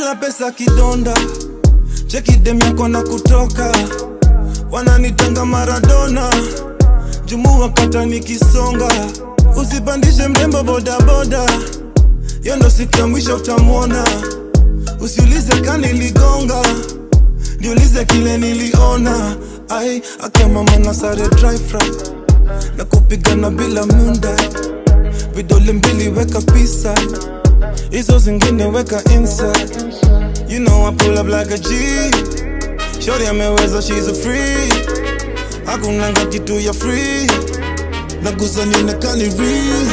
bila pesa kidonda cheki dem yako na kutoka wananitanga maradona jumu wakata nikisonga usipandishe mrembo bodaboda yo ndo siku ya mwisho utamwona usiulize kaniligonga niulize kile niliona ai akamama na sare dry fry na kupigana bila munda vidole mbili weka pisa hizo zingine weka inside you know I pull up like a G shorty ameweza she's a free hakunanga kitu ya free nagusa nionekani real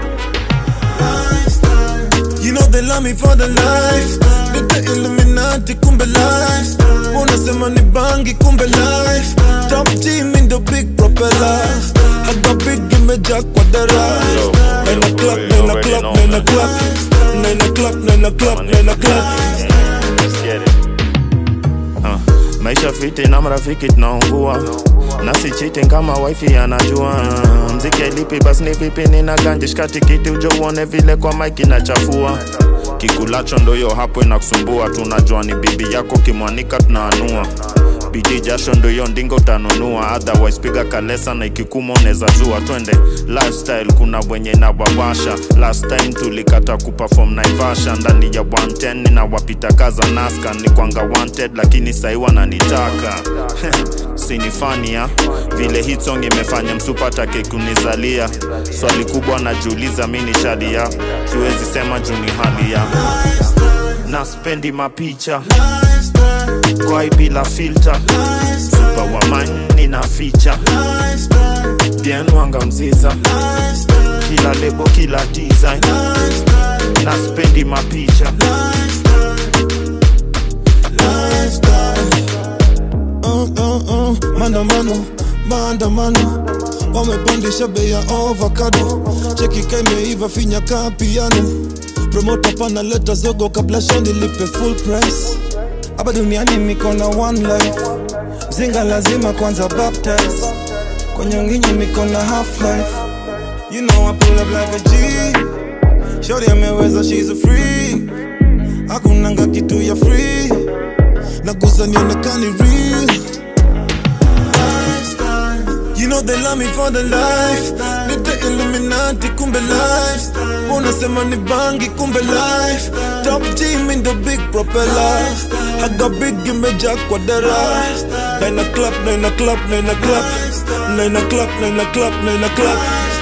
You know they love me for the life Nite Illuminati kumbe life Unasema ni bangi kumbe life Top team in the big propeller Haga big imejaa kwa dara Nine o'clock, nine o'clock, nine o'clock Nine o'clock, nine o'clock, nine o'clock Let's get it. Uh, maisha fiti na marafiki tunaungua na si cheating kama wifi anajua mziki alipi basi ni vipi nina ganje shika tikiti ujo uone vile kwa mike inachafua kikulacho ndoyo hapo inakusumbua tunajua ni bibi yako kimwanika tunaanua bidii jasho ndoyo ndingo utanunua otherwise piga kalesa na ikikuma unaweza zua twende lifestyle kuna wenye na wawasha last time tulikata kuperform naivasha ndani ya 110 na wapita kaza naska ni kwanga wanted lakini sahi wananitaka sinifania vile hit song imefanya msupatake kunizalia swali kubwa najiuliza mi ni shadia siwezi sema juu ni hali ya na spendi mapicha kwai bila filter super wamani na ficha bien wanga mziza kila lebo kila design na spendi mapicha uh, uh, uh, maandamano maandamano wamepandisha bei ya avocado cheki kaimeiva finya kaa piano promota panaleta zogo kabla shani lipe full price hapa duniani niko na one life mzinga lazima kwanza baptize kwenye nginyi niko na half life you know I pull up like a G shorty ameweza she's a free hakunanga kitu ya free nagusa nionekani real You know they love me for the life Nite Illuminati kumbe life Unasema ni bangi kumbe life Top team in the big propeller Haga big imejaa kwa dara Nine o'clock, nine o'clock, nine o'clock Nine o'clock, nine o'clock, nine o'clock